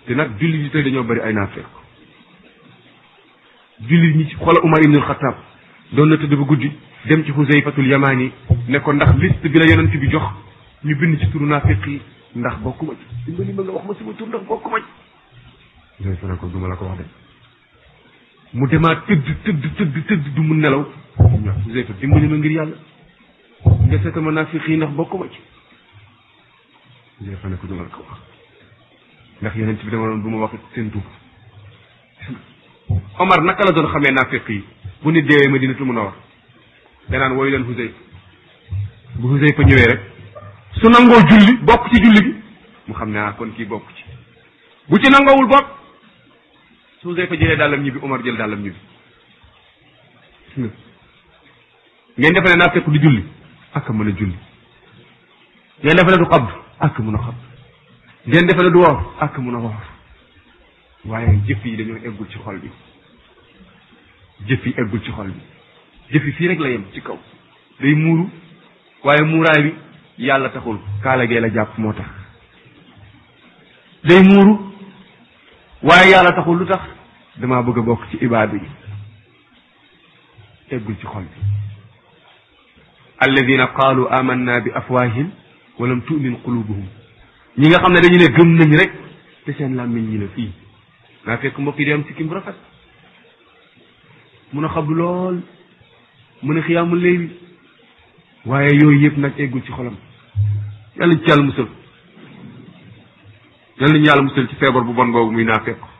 te nag jullit yi tey dañoo bëri ay naafeq jullit ñi ci xoola Umar ibnul Xataab doon na tëdd ba guddi dem ci Xuseyfatul Yamaani ne ko ndax liste bi la yonent bi jox ñu bind ci turu naafeq yi ndax bokkuma ci dimbali ma nga wax ma sama tur ndax bokkuma ci Xuseyfa ne ko duma la ko wax de mu demaat tëdd tëdd tëdd tëdd du mu nelaw waaw Xuseyfa dimbali ma ngir yàlla nga seeta ma naafeq yi ndax bokkuma ci Xuseyfa ne ko duma la ko wax ndax yonent bi dama doon bu ma wax seen tur Omar naka la doon xamee naafeq yi bu nit deewee Madinatul Munawwara danaan wooyu leen Xuseyfa bu Xuseyfa ñëwee rek su nangoo julli bokk ci julli bi mu xam ne ah kon kii bokk ci bu ci nangoowul bokk su Xuseyfa jëlee dàllam ñibbi Omar jël dàllam ñibbi ngeen defe ne naafeq du julli ak mën a julli ngeen defe ne du xabd ak mën a xabd ngeen defe ne du woor ak mën a woor waaye jëf yi dañoo eggul ci xol bi jëf yi eggul ci xol bi jëf yi fii rek la yem ci kaw day muuru waaye muuraay bi yàlla taxul kaala gee la jàpp moo tax day muuru waaye yàlla taxul lu tax damaa bëgg a bokk ci ibaadu yi eggul ci xol bi alladina qaalu amanna bi afwahim walam tu'min qulubuhum ñi nga xam ne dañu ne gëm nañ rek te seen làmmiñ ñi la fii naa fekk mbokk yi di am sikkim bu rafet mun a xabdu lool mun a xiyaamul léewi waaye yooyu yëpp nag eggul ci xolam yàlla ñu ci yàlla musal yàlla ñu yàlla musal ci feebar bu bon boobu muy naa fekk